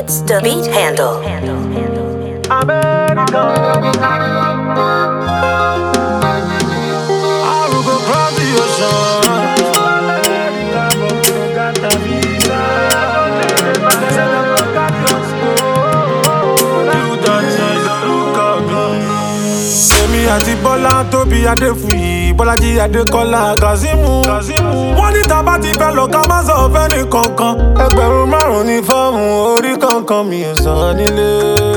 It's the beat handle. I will go cross the ocean. You don't change the look of me. Èmi àti Bọ́lá tóbi Adéfúyì Bọ́lájí Adékọ́lá Kazeemu. Wọ́n ní tá bá ti fẹ́ lọ ká má sọ fẹ́ni kankan. Ẹgbẹ̀rún márùn-ún ní fọ́ọ̀mù orí kankan mi ò sàn nílé.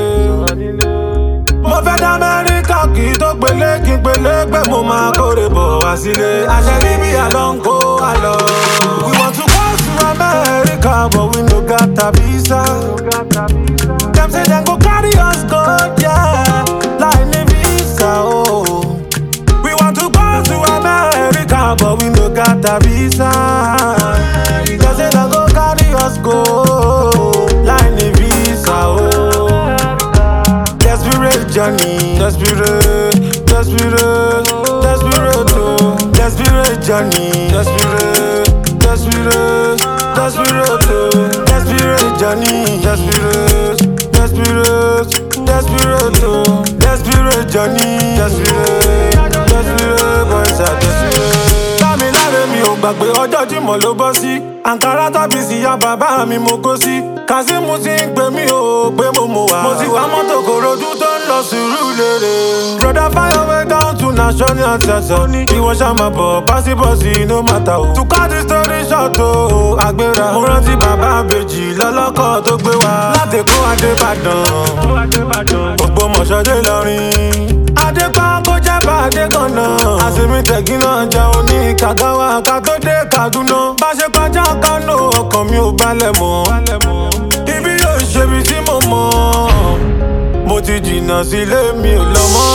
Mo fẹ́ dá Amẹ́ríkà kì í tó pélé kí n pélé pé mo máa kórè bọ̀ wá sílé. Àṣẹ níbi àlọ́ ń kó àlọ́. We want to go to America but we no got a visa. Dem say dem go carry us go yeah, láì ní visa o. Oh. We want to go to America but we no got a visa. Dem say dem go carry us go láì ní visa o. Oh. Desperate journey, desperate, desperate, desperate, oh. Desperate journey, desperate, desperate, desperate, oh. Desperate journey, desperate, desperate, desperate, oh. Desperate journey, desperate, desperate, boys are desperate. Dámiláre mi ò gbàgbé ọjọ́ Jímọ̀ ló bọ́ sí. Àǹkárá tàbí síyá bàbá mi mo kó sí. Kazeemu ti ń pè mí o pé mo mọ̀ wá. Mo ti wá mọ́tò kòròdú tó ń lọ sùúrù lérè. Broda fire way down to national anthem. Ní ìwọ ṣá máa bọ̀ básíbọ̀sì no matter o. To cut the story short o, àgbéra. Mo rántí bàbá àbèjì lọ́lọ́kọ̀ tó gbé wa. Láti kó Adébàdàn. Ògbómọ̀ṣọ́ dé lọ́rin. Adépa kó jẹ́ bàdé kan náà. Àsèmi tẹ̀gí náà jẹun ní Kàgáwá ká tó dé Kaduna. Bá ṣe kọjá Kánò ọkàn mi ò balẹ̀ mọ́. Ibi yóò ṣe ibi tí mo mọ̀. Mo ti jìnnà sílé mi ò lọ mọ́.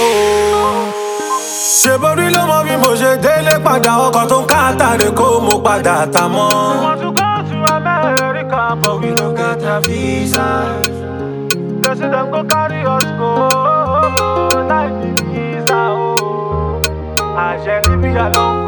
Ṣé borí ló mọ bí mo ṣe délé padà ọkọ̀ tó ń káàtàrè kó mo padà tà mọ́. want to go to America, but we no get a visa. They say them go carry us go, like the visa, oh. Àṣẹ níbi àlọ́